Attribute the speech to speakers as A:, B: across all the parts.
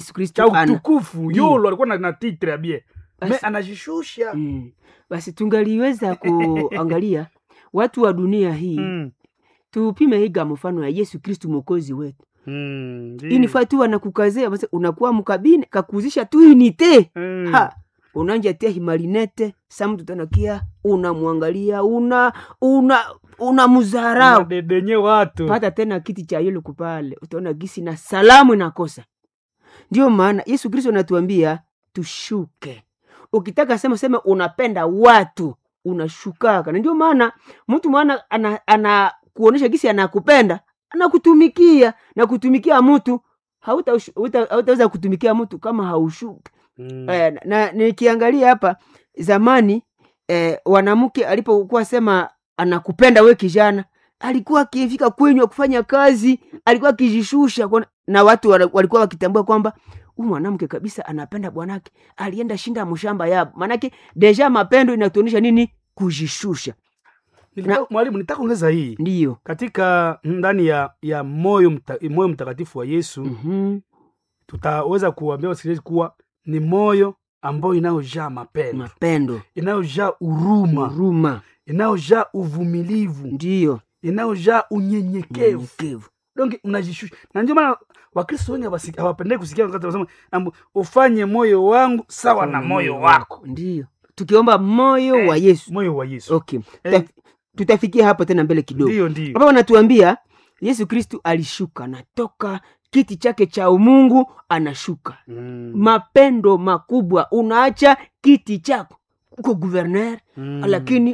A: yesu kristo
B: cha
A: ana
B: utukufu
A: Ndiyo.
B: yolo alikuwa na, na titre ya bie me
A: Basi-
B: anajishusha
A: mm. basi tungaliweza kuangalia watu wa dunia hii
B: Mm.
A: tupime higa mfano ya yesu kristu mwokozi wetu
B: Mm, ndiyo.
A: inifaa tu wanakukazea basi unakuwa mkabine kakuzisha tu inite
B: Mm.
A: ha unanja tia himalinete sa mtu tanakia unamwangalia una una una muzarau
B: Unadedenye watu
A: pata tena kiti cha yule kupale utaona gisi na salamu inakosa ndio maana yesu kristo anatuambia tushuke ukitaka sema sema unapenda watu unashukaka na ndio maana mtu mwana ana, ana kuonesha gisi anakupenda anakutumikia na kutumikia mtu hautaweza hauta, hautaweza kutumikia mtu kama haushuki
B: Mm.
A: eh, na, na nikiangalia hapa zamani eh, wanamke alipokuwa sema anakupenda we kijana alikuwa akifika kwenyu kufanya kazi alikuwa akijishusha kwa- na watu wana- walikuwa wakitambua kwamba huyu mwanamke kabisa anapenda bwanake alienda shinda mshamba yabo manake deja mapendo inatuonyesha nini kujishusha
B: Nilitaka- mwalimu nitaka ongeza hii
A: ndiyo
B: katika ndani ya ya moyo mta, moyo mtakatifu wa yesu
A: mm-hmm.
B: tutaweza kuambia wasikilizaji kuwa ni moyo ambayo inayojaa mapendo
A: mapendo
B: inayojaa huruma
A: huruma
B: inayojaa uvumilivu
A: ndiyo
B: inayojaa unyenyekevu
A: unyenyekevu
B: donc unajishusha na ndio maana wakristo wengi hawasi- hawapendei kusikia wakati wanasema ambu, ufanye moyo wangu sawa na moyo wako
A: ndiyo tukiomba moyo
B: Eh,
A: wa yesu
B: moyo wa yesu
A: okay
B: Eh.
A: Tuta- tutafikia hapo tena mbele kidogo
B: ndio ndio
A: hapa wanatuambia yesu kristu alishuka natoka kiti chake cha umungu anashuka
B: Mm.
A: mapendo makubwa unaacha kiti chako uko guverner
B: Mm.
A: lakini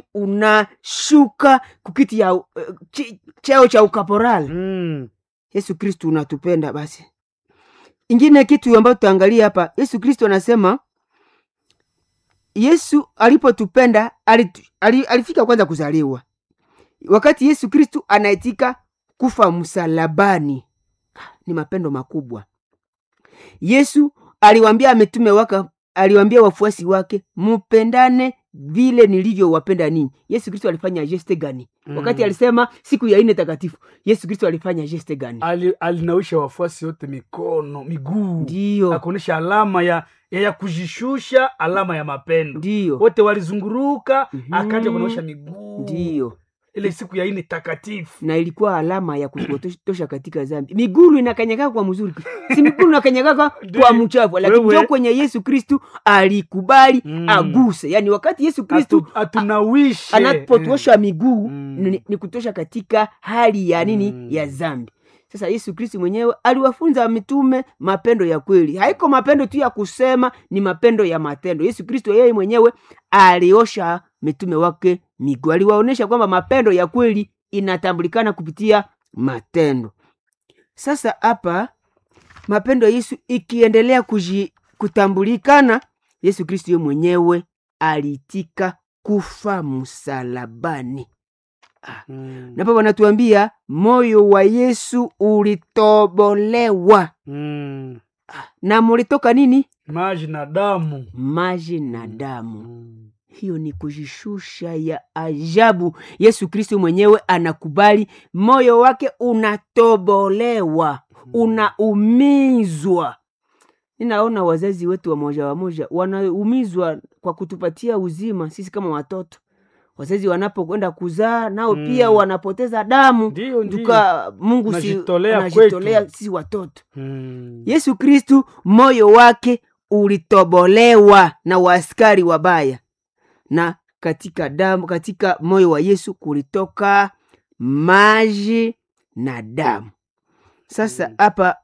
A: unashuka kukiti ya uh, chi- cheo cha ukaporali
B: Mm.
A: yesu kristu unatupenda basi ingine kitu ambayo tutaangalia hapa yesu kristu anasema yesu alipotupenda alitu- ali, alifika kwanza kuzaliwa wakati yesu kristu anaitika kufa msalabani ni mapendo makubwa yesu aliwambia ametume waka aliwambia wafuasi wake mupendane vile nilivyowapenda ninyi yesu kristo alifanya geste gani
B: Mm.
A: wakati alisema siku ya ine takatifu yesu kristo alifanya geste gani
B: Ali, alinawisha wafuasi wote mikono miguu
A: ndiyo
B: akuonyesha alama ya, ya ya kujishusha alama ya mapendo
A: ndiyo
B: wote walizunguruka
A: Mhm.
B: akaja kunaosha miguu
A: ndiyo
B: ile siku ya ine takatifu
A: na ilikuwa alama ya kutosha katika zambi migulu inakanyagaka kwa mzuri si migulu inakanyagaka kwa
B: Ndiyo.
A: mchafu lakini
B: Wewe.
A: njo kwenye yesu kristu alikubali
B: Mm.
A: aguse yaani wakati yesu kristu
B: Atu- atunawishe
A: anapotuosha miguu
B: Mm.
A: ni, ni kutosha katika hali ya nini
B: Mm.
A: ya zambi sasa yesu kristu mwenyewe aliwafunza mitume mapendo ya kweli haiko mapendo tu ya kusema ni mapendo ya matendo yesu kristo yeye mwenyewe aliosha mitume wake miguu aliwaonyesha kwamba mapendo ya kweli inatambulikana kupitia matendo sasa hapa mapendo ya yesu ikiendelea kuji, kutambulikana yesu kristo ye mwenyewe aliitika kufa msalabani
B: Mm.
A: napo wanatuambia moyo wa yesu ulitobolewa
B: Mm.
A: na mulitoka nini
B: maji na damu
A: maji na damu
B: Mm.
A: hiyo ni kujishusha ya ajabu yesu kristo mwenyewe anakubali moyo wake unatobolewa unaumizwa ninaona wazazi wetu wamoja wamoja wanaumizwa kwa kutupatia uzima sisi kama watoto wazazi wanapokwenda kuzaa nao
B: Mm.
A: pia wanapoteza damu
B: ndio ndio
A: tuka mungu si-
B: Unajitolea
A: anajitolea
B: kwetu.
A: sisi watoto
B: Mm.
A: yesu kristu moyo wake ulitobolewa na waaskari wabaya na katika damu katika moyo wa yesu kulitoka maji na damu sasa
B: Mm.
A: hapa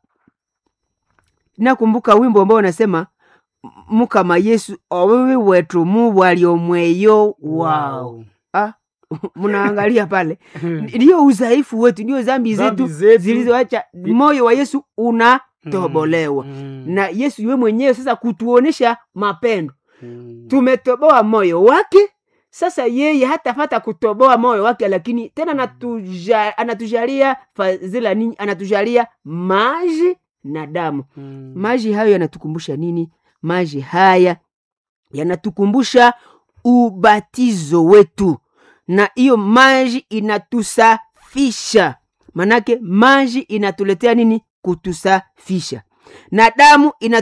A: nakumbuka wimbo ambao unasema mukama yesu owewe wetu mu waliomweyo wao ah, mnaangalia pale ndiyo udhaifu wetu ndiyo zambi
B: Dhambi
A: zetu
B: zetu.
A: zilizoacha moyo wa yesu unatobolewa
B: Mm.
A: na yesu ywe mwenyewe sasa kutuonesha mapendo
B: Mm.
A: tumetoboa moyo wake sasa yeye hatafata kutoboa moyo wake lakini tena anatuja, anatujalia fadhila nini anatujalia maji na damu
B: Mm.
A: maji hayo yanatukumbusha nini maji haya yanatukumbusha ubatizo wetu na hiyo maji inatusafisha manake maji inatuletea nini kutusafisha na damu ina